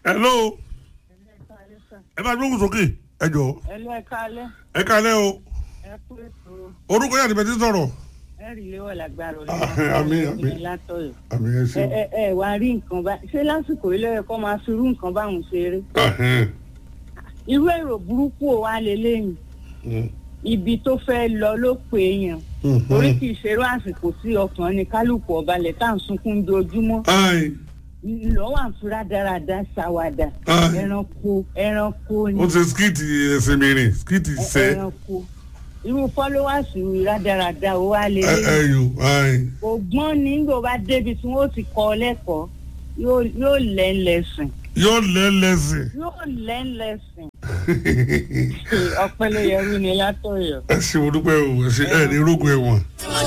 hello ẹ bá gbóhùn sókè ẹ jọ ẹlú ẹ kálẹ́ ẹ kálẹ́ o ẹ kú ètò orúkọ yàtọ̀ bẹ́ẹ̀ ti sọ̀rọ̀ ẹ rí léwọ̀ lágbára Àmín, àmín. látọ̀yọ̀ àmì ẹ ẹ ṣeun ẹ ẹ wá rí nǹkan bá ṣé lásìkò ilé ẹ̀kọ́ máa fi irú nǹkan báwọn ṣeré Ahẹ́n. irú èrò burúkú ò wá lélẹ́yìn Mm. ibi tó fẹ́ lọ ló pè é yàn Mhm. orí kì í ṣerú àsìkò tí ọkàn ní kálukú ọbalẹ̀ tá à ń sunkún dojúmọ́ Ai, lọ́wọ́ àǹfúrá dáradá ṣàwàdà Ah. ẹranko ẹranko ni ó ti skiti ẹsẹ̀ mìíràn skiti sẹ́ ẹranko irú fọ́lọ́wàsì rádaràda ó wá ẹ ẹ lélẹ́yìn yò ai ògbọ́n ní gbò bá débi tí wọ́n ti kọ́ ọ lẹ́kọ̀ọ́ yóò yóò lẹ́ńlẹ́sìn yóò lẹ́ lẹ́sìn yóò lẹ́ńlẹ́sìn ọpẹ́ ló yẹrù ni látọ̀yọ̀. ẹ ṣe mo dúpẹ́ o ẹ ṣe ẹ ní rógun ẹ̀wọ̀n.